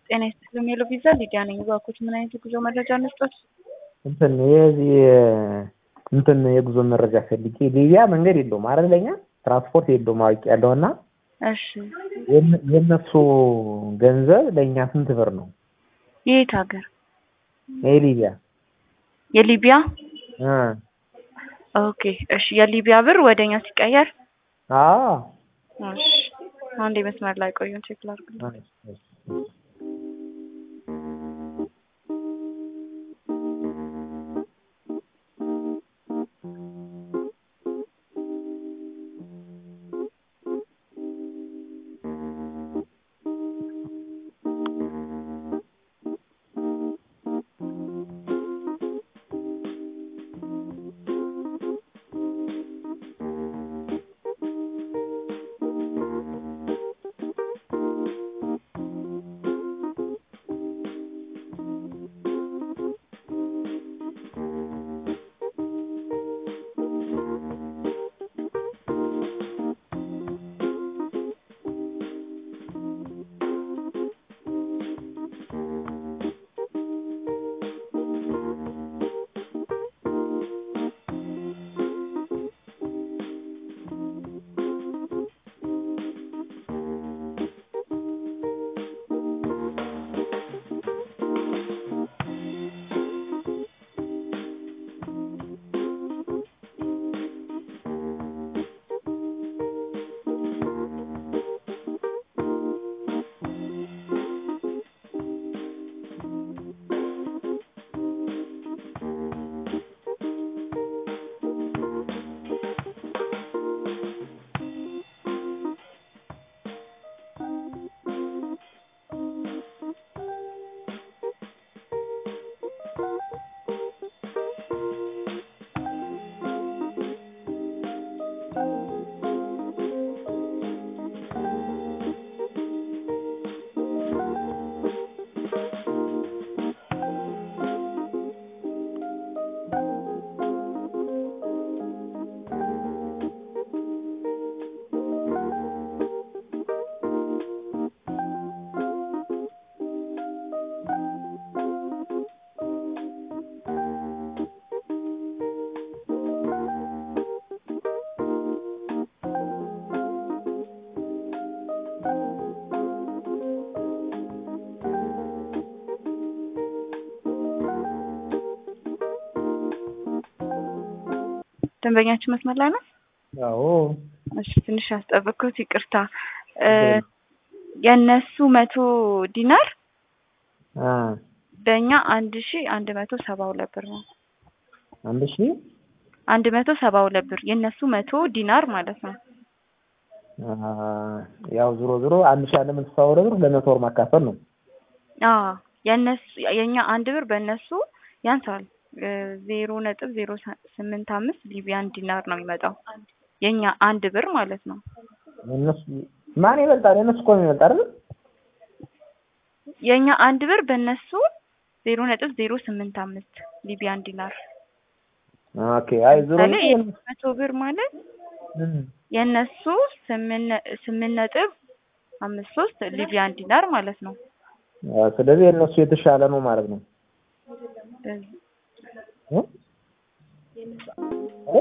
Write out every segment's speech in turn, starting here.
ጤና ይስጥልኝ ሄሎ ቪዛ ሊዲያ ነኝ። እባክዎት ምን አይነት የጉዞ መረጃ እንስጦት? እንትን የዚህ እንትን የጉዞ መረጃ ፈልጌ ሊቢያ መንገድ የለውም አይደል? ለኛ ትራንስፖርት የለውም አውቄያለሁ። እና እሺ የእነሱ ገንዘብ ለእኛ ስንት ብር ነው? የየት ሀገር? የሊቢያ የሊቢያ እ ኦኬ እሺ የሊቢያ ብር ወደኛ ሲቀየር አዎ እሺ አንዴ መስመር ላይ ቆዩን ቼክ ላድርግ። ደንበኛችን መስመር ላይ ነው? አዎ እሺ ትንሽ ያስጠበቅኩት ይቅርታ። እ የእነሱ መቶ ዲናር አ በእኛ አንድ ሺ አንድ መቶ ሰባ ሁለት ብር ነው። አንድ ሺህ አንድ መቶ ሰባ ሁለት ብር የእነሱ መቶ ዲናር ማለት ነው። አ ያው ዞሮ ዞሮ አንድ ሺህ አንድ መቶ ሰባ ሁለት ብር ለመቶ ወር ማካፈል ነው። አዎ የእነሱ የእኛ አንድ ብር በእነሱ ያንሳል። እ ዜሮ ነጥብ ዜሮ ስምንት አምስት ሊቢያን ዲናር ነው የሚመጣው የእኛ አንድ ብር ማለት ነው። የእነሱ ማን ይበልጣል? የእነሱ እኮ ነው የሚበልጥ አይደል? የእኛ አንድ ብር በእነሱ ዜሮ ነጥብ ዜሮ ስምንት አምስት ሊቢያን ዲናር ኦኬ አይ ዞሮ ለምሳሌ የእነሱ መቶ ብር ማለት እም የእነሱ ስምንት ነጥብ አምስት ሶስት ሊቢያን ዲናር ማለት ነው። አ ስለዚህ የእነሱ የተሻለ ነው ማለት ነው። እ እ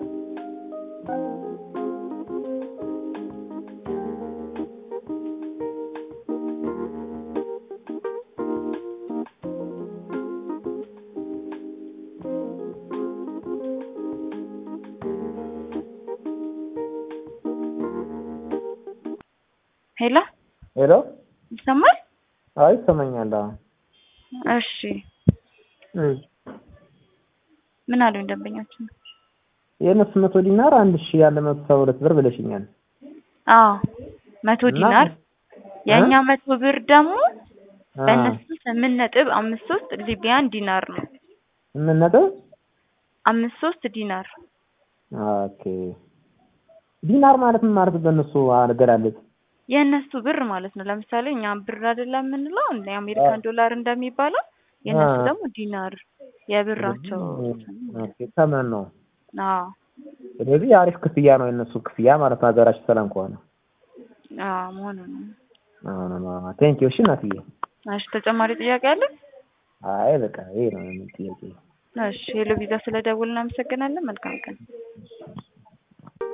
ሄሎ ሄሎ ይሰማል? አይ ይሰማኛል። አዎ እሺ እም ምን አሉኝ ደንበኛችን? የእነሱ መቶ ዲናር አንድ ሺህ አንድ መቶ ሰባ ሁለት ብር ብለሽኛል። አዎ መቶ እና ዲናር የእኛ መቶ ብር ደግሞ አ በእነሱ ስምንት ነጥብ አምስት ሶስት ሊቢያን ዲናር ነው። ስምንት ነጥብ አምስት ሶስት ዲናር ኦኬ ዲናር ማለት ምን ማለት በእነሱ አገላለጽ? የእነሱ ብር ማለት ነው። ለምሳሌ እኛ ብር አይደለም የምንለው እንደ የአሜሪካን ዶላር እንደሚባለው የእነሱ አ ደግሞ ዲናር የብራቸው ኦኬ ተመን ነው። አዎ ስለዚህ አሪፍ ክፍያ ነው የእነሱ ክፍያ ማለት ነው። ሀገራችን ሰላም ከሆነ አዎ መሆኑ ነው። ቴንኪው። እሺ እናትዬ እሺ ተጨማሪ ጥያቄ አለ? አይ በቃ ይሄ ነው የምን ጥያቄ እሺ ሄሎ ቪዛ ስለደውል እናመሰግናለን። መልካም ቀን